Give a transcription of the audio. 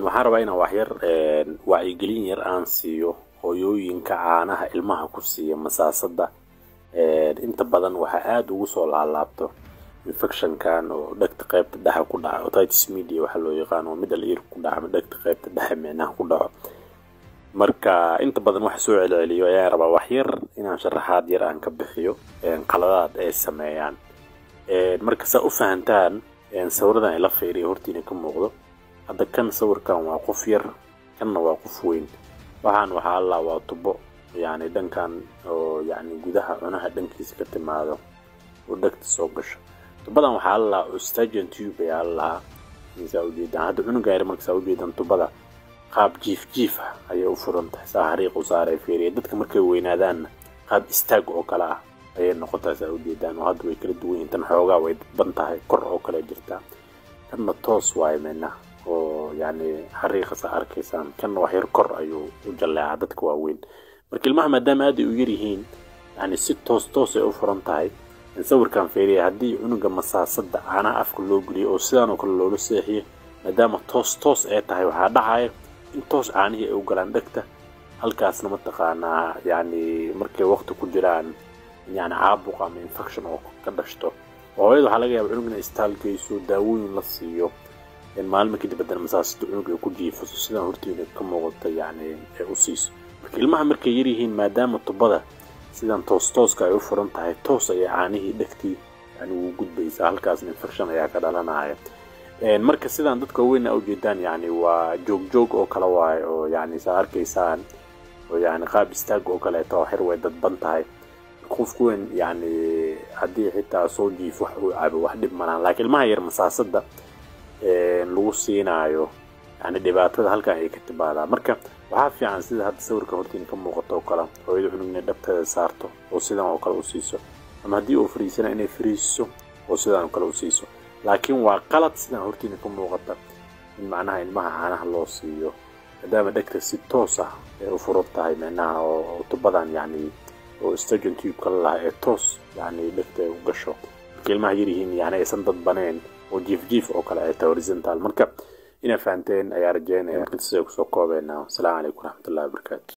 waxaan rabaa inaan waxyar wacyigelin yar aan siiyo hooyooyinka caanaha ilmaha ku siiya masaasada inta badan waxaa aada ugu soo laalaabto infectionkan oo dhegta qaybta dhexa ku dhaca otitis media waxaa loo yaqaan oo middle ear ku dhaca ama dhegta qaybta dhexe micnaha ku dhaco marka inta badan waxa soo celceliyo ayaan rabaa waxyar inaan sharaxaad yar aan ka bixiyo qaladaad ay sameeyaan marka saa u fahantaan sawiradan ila fiiriya hortiina ka muuqdo hadda kan sawirkan waa qof yar kanna waa qof weyn waxaan waxaa allaa waa tubo yacni dhankan oo yacni gudaha cunaha dhankiisa ka timaado oo dhegta soo gasho tubadan waxaa allaa ostagian tube ayaa allahaa saa ujeedaan hadda cunuga yar marka saa ujeedaan tubada qaab jiif jiif ah ayay u furan tahay saa xariiq u saaray fiiriya dadka markay weynaadaanna qaab istaag oo kale ah ayay noqotaa saa ujeedaan oo hadda way kala duwan yihiin tan xoogaa way dadban tahay kor oo kale jirtaa kanna toos waaye micnaha oo yacni xariiqa saa arkaysaan kanna wax yar kor ayuu u jalleecaa dadka waaweyn marka ilmaha maadaama aad ay u yar yihiin yacni si toos toos ay u furan tahay sawirkan fiiriya haddii cunuga masaasada caanaha afka loo geliyo oo sidaan oo kale loola seexiyo maadaama toos toos ay tahay waxaa dhacaya in toos caanihii ay u galaan dhegta halkaasna mataqaanaa yacni markay waqti ku jiraan yani caabuq ama infection oo ka dhashto hooyada waxaa laga yaaba cunug inay istaalgeyso daawooyin la siiyo maalmo kadib haddana masaasada cunug ay ku jiifaso sidaan hortiina ka muuqata yacni ay u siiso marka ilmaha markay yaryihiin maadaama tubada sidan toos tooska ay u furan tahay toos ayay caanihii dhegtii yani wuu gudbaysaa halkaasna infection ayaa ka dhalanaya marka sidaan dadka weyn a ujeedaan yani waa joog joog oo kale waayo oo yani saa arkaysaan oo yani qaab istaag oo kaleeto oo xir way dadban tahay qofku weyn yani haddii xitaa soo jiif wax uu cabo wax dhib malaan laakiin ilmaha yar masaasada lagu siinaayo yani dhibaatada halkan ay ka timaadaa marka waxaa fiican sida hadda sawirka hortiin ka muuqato oo kale hooyada cunug inay dhabteeda saarto oo sidan oo kale u siiso ama haddii uu fariisana inay fariisiso oo sidan oo kale u siiso laakiin waa qalad sidaan hortiina ka muuqata in macnaha ilmaha caanaha loo siiyo maadaama dhegta si toos ah ay u furan tahay micnaha oo tubadan yacni oo stagion tubeka la lahaa ee toos yacni dhegta ay u gasho marka ilmaha yaryihiin yani aysan dadbaneen oo jiif jiif oo kale ay tahay horizontal marka inaa fahanteen ayaa rajeynaya intaas ay kusoo koobeynaa wasalaamu calaykum waraxmatullahi wabarakaatu